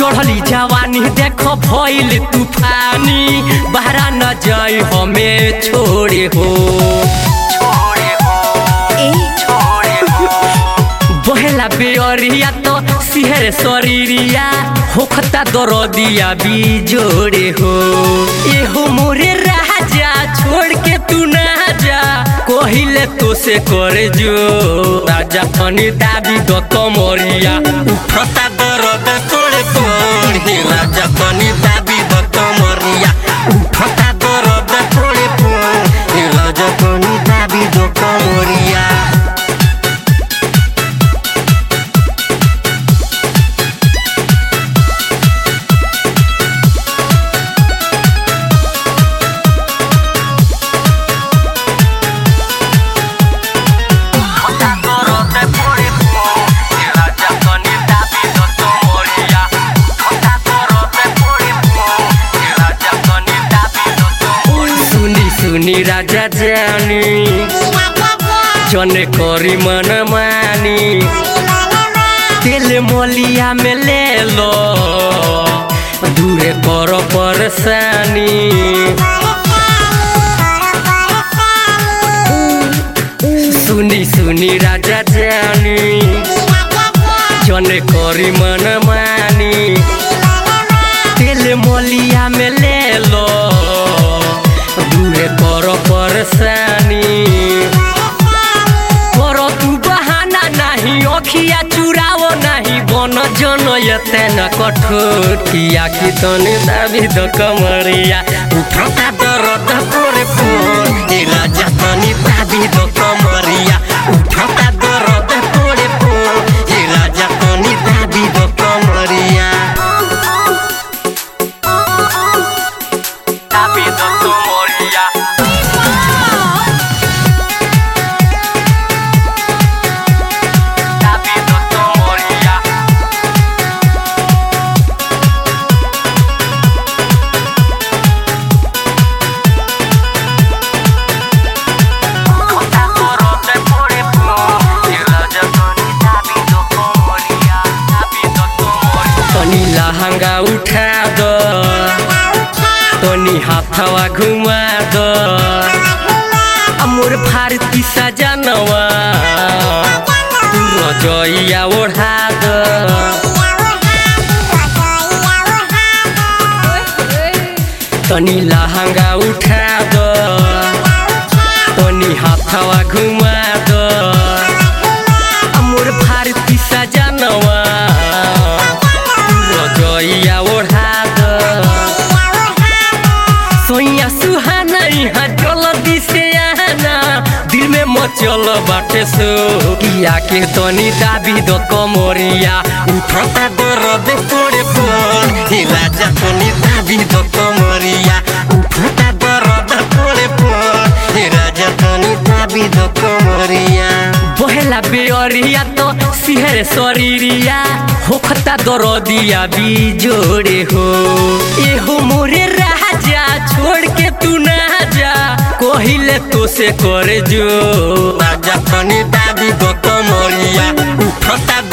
चढ़ली जवानी देख भइल तूफानी बहरा न जाई हमें छोड़े हो बहेला बेअरिया तो सिहर शरीरिया होखता दरदिया भी जोड़े हो एहो मोरे राजा छोड़ के तू ना जा कहिले तो से करे जो राजा तनी दाबी द कमरिया उठता दरद तोड़े तोड़े राजा तनी दाबी द कमरिया उठता दरद तोड़े तोड़े राजा तनी दाबी द कमरिया सुनी सुनी राजा जानी जने करी मन मानी तेल मलिया में ले लो दूरे कर परेशानी सुनी सुनी राजा जानी जने करी मन मानी तेल मलिया में ले लो दूरे कर परेशानी करो तू बहाना नहीं अखिया चुरावो नहीं बन जन यते न कठोर किया कि तने दाबी द कमरिया उठता दरद पोरे पोर ए राजा तनी दाबी द कमरिया उठता दरद पोरे पोर ए राजा तनी दाबी द कमरिया दाबी द कमरिया दाबी द कमरिया तनी लहंगा उठा दो तनी हाथवा घुमा दो अमोर भारती सजनवा तू रजइया ओढ़ा दो तनी लहंगा उठा दो तनी हाथवा घुमा दो अमोर भारती सजनवा तू रजइया ओढ़ा दो सोइया सुहाना यहाँ जल्दी से आना दिल में मचल बाटे सो किया के तनी दाबी दो कमरिया उठता दर्द तोड़े पर हे राजा तनी दाबी दो कमरिया उठता दर्द तोड़े पर हे राजा तनी दाबी दो कमरिया बहेला बेअरिया तो सिहर शरीरिया होखता दरदिया भी जोड़े हो एहो मोरे राजा छोड़ के तू ना जा कहिले तो से करे जो राजा तनी दाबी दो कमरिया उठता